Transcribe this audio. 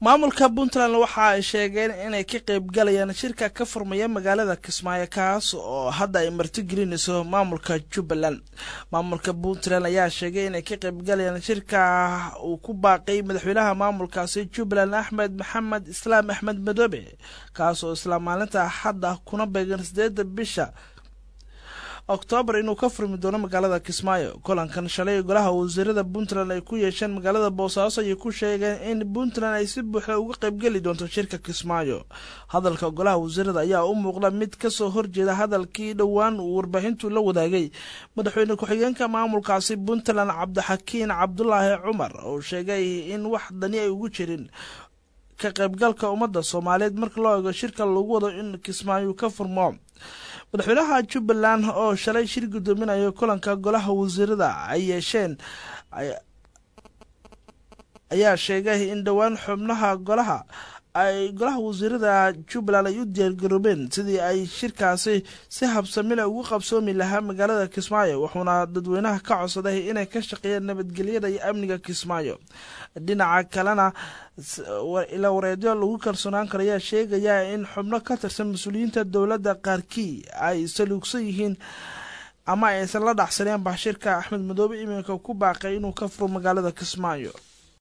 maamulka puntland waxa ay sheegeen inay ka qeybgalayaan shirka ka furmaya magaalada kismaayo kaas oo hadda ay martigelinayso maamulka jubbaland maamulka puntland ayaa sheegay inay ka qeybgalayaan shirka uu ku baaqay madaxweynaha maamulkaasi jubbaland axmed maxamed islaam axmed madoobe kaas oo isla maalinta hadda kuna beegan sideeda bisha oktoobar inuu ka furmi doono magaalada kismaayo kulankan shalay golaha wasiirada puntland ay ku yeesheen magaalada boosaaso ayay ku sheegeen in puntland ay si buuxda uga qaybgeli doonto shirka kismaayo hadalka golaha wasiirada ayaa u muuqda mid kasoo horjeeda hadalkii dhowaan uu warbaahintu la wadaagay madaxweyne ku-xigeenka maamulkaasi puntland cabdixakiin cabdulaahi cumar oo sheegay in wax dani ay ugu jirin ka qaybgalka ummadda soomaaliyeed marka loo eego shirka lagu wado in kismaayo ka furmo madaxweynaha jubbaland oo shalay shir guddoominayo kulanka golaha wasiirada ay yeesheen ayaa sheegay in dhowaan xubnaha golaha ay golaha wasiirada jubbaland ay u diyaargaroobeen sidii ay shirkaasi si habsamila ugu qabsoomi lahaa magaalada kismaayo wuxuuna dadweynaha ka codsaday inay ka shaqeeyaan nabadgelyada iyo amniga kismaayo dhinaca kalena ila wareedyo lagu kalsoonaan karo ayaa sheegaya in xubno ka tirsan mas-uuliyiinta dowladda qaarkii ay saluugsan yihiin ama aysan la dhacsaneen bashirka axmed madoobe iminka ku baaqay inuu ka furo magaalada kismaayo